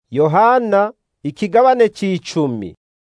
yohana ikigabane c'icumi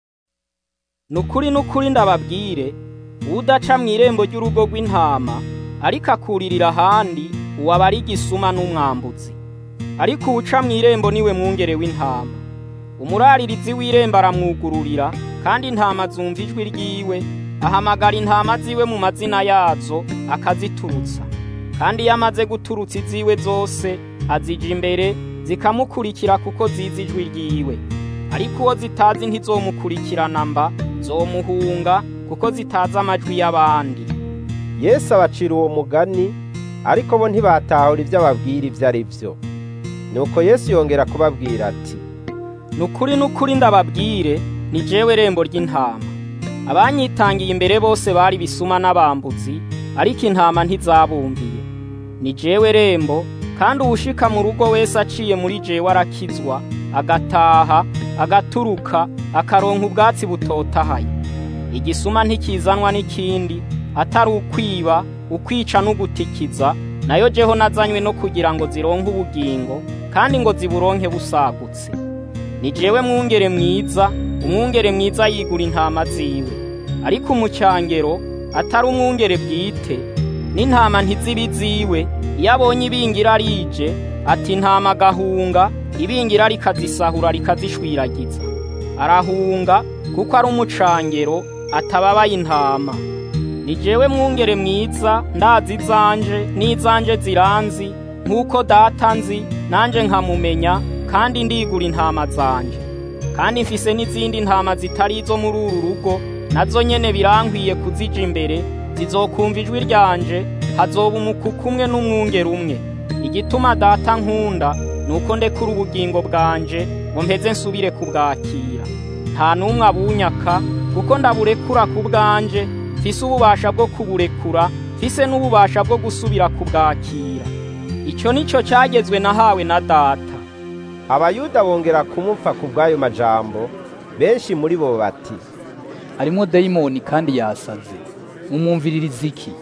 nukuri nukuri ndababwire udaca mu irembo ry'urugo rw'intama ariko akuririra ahandi uwo aba ari igisuma n'umwambuzi ariko uwuca mu irembo niwe mwungere w'intama umuraririzi w'irembo aramwugururira kandi intama zumva ijwi ryiwe ahamagara intama ziwe mu mazina yazo akaziturutsa kandi iyo amaze guturutsa iziwe zose azija imbere zikamukurikira kuko zizi ijwi ryiwe ariko uwo zitazi ntizomukurikirana mba zomuhunga kuko zitazi amajwi y'abandi yesu abacira uwo mugani ariko bo ntibatahura ibyo ababwira ibyo ari byo nuko yesu yongera kubabwira ati nukuri nukuri ndababwire ni jewe rembo ry'intama abanyitangiye imbere bose bari bisuma n'abambuzi ariko intama ntizabumviye ni jewe rembo kandi uwushika mu rugo wese aciye muri jewe arakizwa agataha agaturuka akaronka ubwatsi butotahaye igisuma ntikizanwa n'ikindi atari ukwiba ukwica n'ugutikiza nayo jeho nazanywe no kugira ngo zironke ubugingo kandi ngo ziburonke busagutse ni jewe mwungere mwiza umwungere mwiza yigura intama ziwe ariko umucyangero atari umwungere bwite n'intama ntizibi ziwe iyo abonye ibingira rije ati intama agahunga ibingira rikazisahura rikazishwiragiza arahunga kuko ari umucangero atababaye intama ni jewe mwungere mwiza ndazi izanje n'izanje ziranzi nk'uko data nzi nanje nkamumenya kandi ndigura intama zanje kandi mfise n'izindi ntama zitari izo muri uru rugo nazo nyene birankwiye kuzija imbere zizokumva ijwi ryanje hazoba umukuku umwe n'umwungere umwe igituma data nkunda nuko ndekura ubugingo bwanje ngo mpeze nsubire kubwakira nta n'umwe abunyaka kuko ndaburekura ku bwanje mfise ububasha bwo kuburekura mfise n'ububasha bwo gusubira kubwakira icyo nicyo cyagezwe nahawe na data abayuda bongera kumupfa ku bw'ayo majambo benshi muri bo bati harimo dayimoni kandi yasaze mumwumviririza iki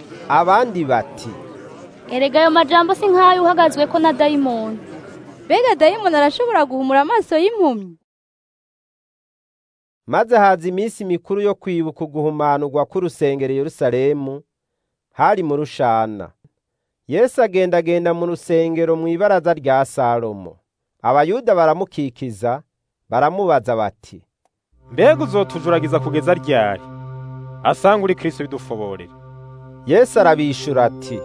abandi bati erega ayo majambo si nk'ayo uhagazwe ko na dayimoni mbega dayimoni arashobora guhumura amaso y'impumyi maze haza iminsi mikuru yo kwibuka uguhumanurwa k'urusengero Yerusalemu hari mu rushana yesu agendagenda mu rusengero mu ibaraza rya salomo abayuda baramukikiza baramubaza bati mbega uzotujuragiza kugeza ryari asanga uri kristo bidufoborera yesu arabishura ati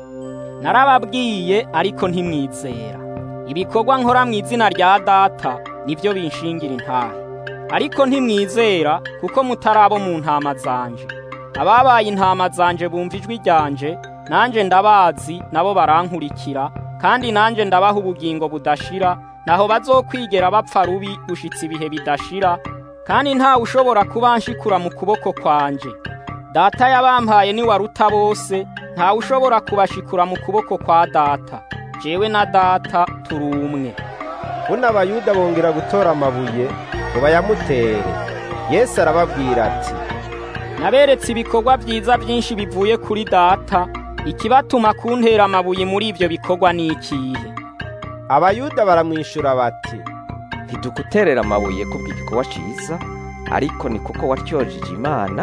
narababwiye ariko ntimwizera ibikorwa nkora mu izina rya data nibyo binshingira intahe ariko ntimwizera kuko mutari abo mu ntama zanje ababaye intama zanje bumva ijwi ryanje nanjye ndabazi nabo barankurikira kandi nanjye ndabaha ubugingo budashira naho bazokwigera bapfa rubi gushitsa ibihe bidashira kandi ntawe ushobora kubanshikura mu kuboko kwanje data yabampaye ni waruta bose ntawe ushobora kubashikura mu kuboko kwa data jewe na data turi umwe buno abayuda bongera gutora amabuye ngo bayamutere yesu arababwira ati naberetse ibikorwa byiza byinshi bivuye kuri data ikibatuma kuntera amabuye muri ibyo bikorwa ni ikihe abayuda baramwishura bati ntiduguterera amabuye kubw'igikorwa ciza ariko ni kuko watyojeje imana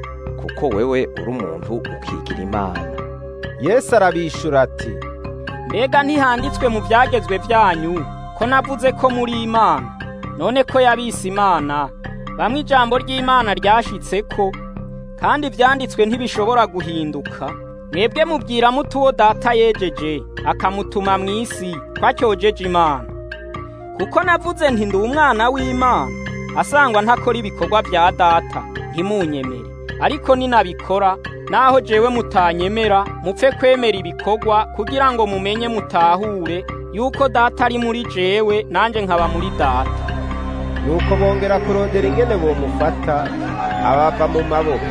kuko wewe uri umuntu ukigira imana yesu arabishura ati mbega ntihanditswe mu byagezwe byanyu ko navuze ko muri imana none ko yabise imana bamwe ijambo ry'imana ryashitse ko kandi ibyanditswe ntibishobora guhinduka mwebwe mubwira muto uwo data yejeje akamutuma mu isi twacyojeje imana kuko navuze nti ndi umwana w'imana asangwa ntakora ibikorwa bya data ntimunyemere ariko ninabikora naho jewe mutanyemera mupfe kwemera ibikorwa kugira ngo mumenye mutahure yuko data ari muri jewe nanjye nkaba muri data nuko bongera kurondera ingene bomufata abava mu maboko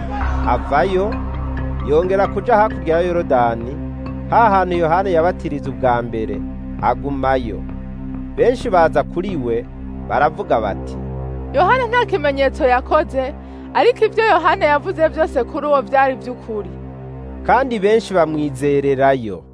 avayo yongera kuja hakurya ya yorodani ha hantu yohana yabatiriza ubwa mbere agumayo benshi baza kuri we baravuga bati yohana nta kimenyetso yakoze ariko ibyo yohana yavuze byose kuri uwo byari by'ukuri kandi benshi bamwizererayo